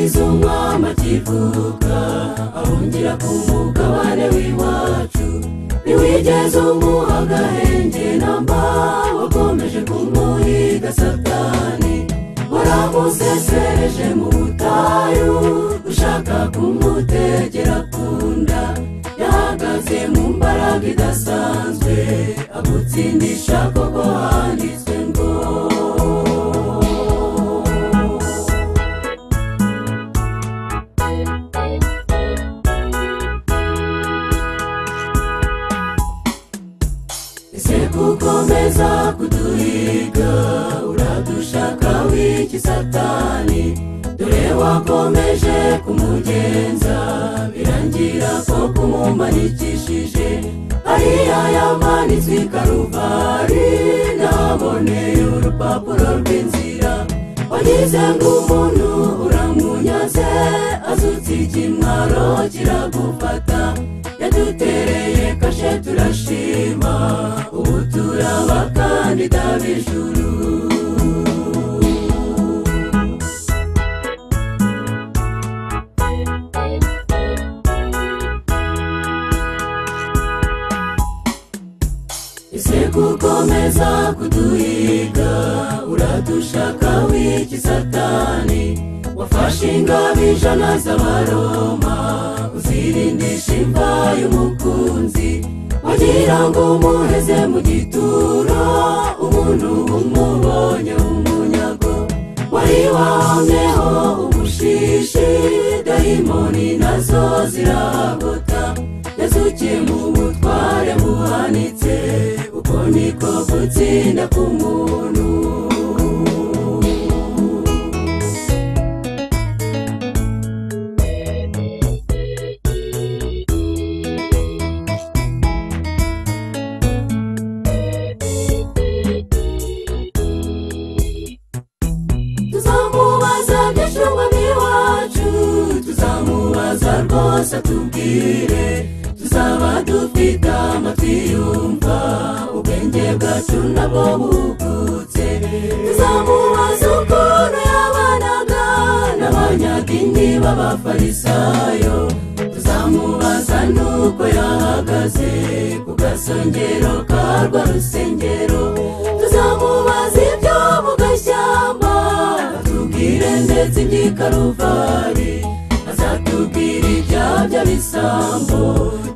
izo ngoma kivuga ahungira ku mugabane w'iwacu ntiwigeze umuha agahenge na mba wakomeje kumuhiga satani waramusesereje mu butayu ushaka kumutegera ku nda yahagaze mu mbaraga idasanzwe agutsindisha koko handitswe ngo ese kukomeza kuduhiga uradushaka w'iki satani dore wakomeje kumugenza birangira ko kumumanikishije ariya yamanitswe i karuvari naboneye urupapuro rw'inzira wagize ngo umuntu uramunyaze azutse ikimwaro kiragufata yadutereye kashe turashima ubu turabakandida b'ijuru ese gukomeza kuduhiga uradushaka w'iki satani wafashe ingabo ijana z'abaroma uzirindisha imva y'umukunzi wagira ngo umuheze mu gituro umuntu umubonye umunyago wari wahamyeho ubushishi dayimoni nazo ziragota yazukiye mu butware buhanitse uko niko gutsinda k'umuntu tuzamubaza byinshi umwami wacu tuzamubaza rwose atubwire tuzaba dufite amatwi yumva ubwenge bwacu nabwo bukutse tuzamubaza ukuntu yabanaga n'abanyadini b'abafarisayo tuzamubaza n'uko yahagaze ku gasongero ka rwa rusengero tuzamubaza ibyo mu gashyamba atubwire ndetse iby'ikaruvari azatubwira ibya by'abisambo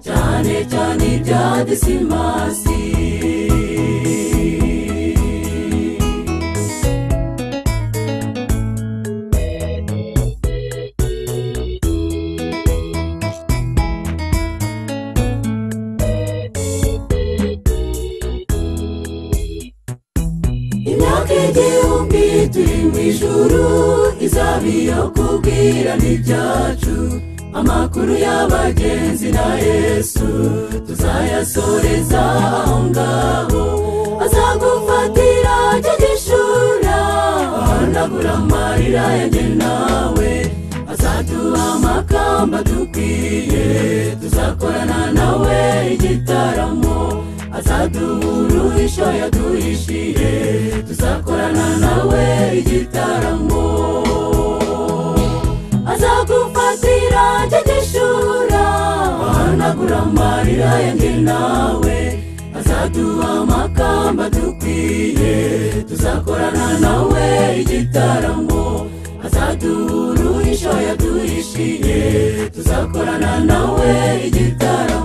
cyane cyane ibya disimasi imyaka igihumbi turi mu ijuru izaba iyo kubwira n'ibyacu amakuru y'abagenzi na yesu tuzayasoreza aho ngaho azagufatira cyo gishura ahanagura amarira yanjye nawe azaduha amakamba dukwiye tuzakorana nawe igitaramo azaduha uruhisho yaduhishiye tuzakorana nawe igitaramo azagufatira cyo gishura ahanagura amarira yanjye nawe azaduha amakamba dukwiye tuzakorana nawe igitaramo azaduha uruhisho yaduhishiye tuzakorana nawe igitaramo